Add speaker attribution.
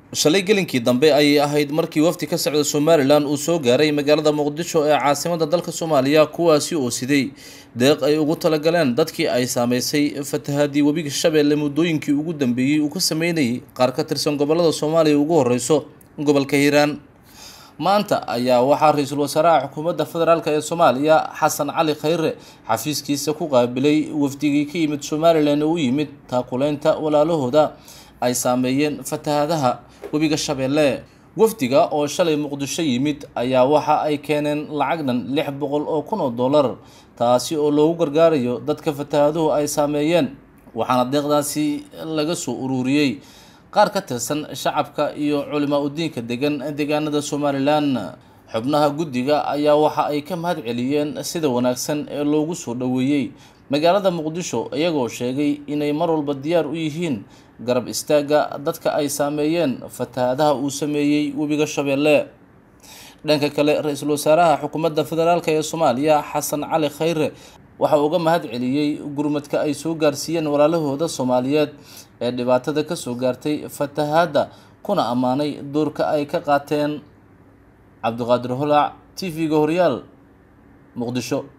Speaker 1: shalay gelinkii dambe ayay ahayd markii wafdi ka socda somalilan uu soo gaaray magaalada muqdisho ee caasimada dalka soomaaliya kuwaasi oo siday deeq ay ugu talagaleen dadkii ay saameysay fatahaadii webiga shabeelle muddooyinkii ugu dambeeyey uu ka sameynayay qaar ka tirsan gobolada soomaaliya ugu horeyso gobolka hiiraan maanta ayaa waxaa ra-iisul wasaaraha xukuumadda federaalk ee soomaaliya xasan cali khayre xafiiskiisa ku qaabilay wafdigii ka yimid somalilan oo u yimid taakuleynta walaalahooda ay saameeyeen fatahaadaha webiga shabeelle wafdiga oo shalay muqdisho yimid ayaa waxa ay keeneen lacag dhan lix boqol oo kun oo dollar taasi oo loogu gargaarayo dadka fatahaaduhu ay saameeyeen waxaana deeqdaasi laga soo ururiyey qaar ka tirsan shacabka iyo culimaa udiinka degan deegaanada somalilan xubnaha guddiga ayaa waxa ay ka mahad celiyeen sida wanaagsan ee loogu soo dhoweeyey magaalada muqdisho iyagoo sheegay inay mar walba diyaar u yihiin garab istaagga dadka ay saameeyeen fatahaadaha uu sameeyey webiga shabeelle dhanka kale ra-iisul wasaaraha xukuumadda federaalk ee soomaaliya xasan cali khayre waxa uga mahad celiyey gurmadka ay soo gaarsiiyeen walaalahooda soomaaliyeed ee dhibaatada kasoo gaartay fatahaadda kuna ammaanay doorka ay ka qaateen cabdiqaadir holac t v-ga horyaal muqdisho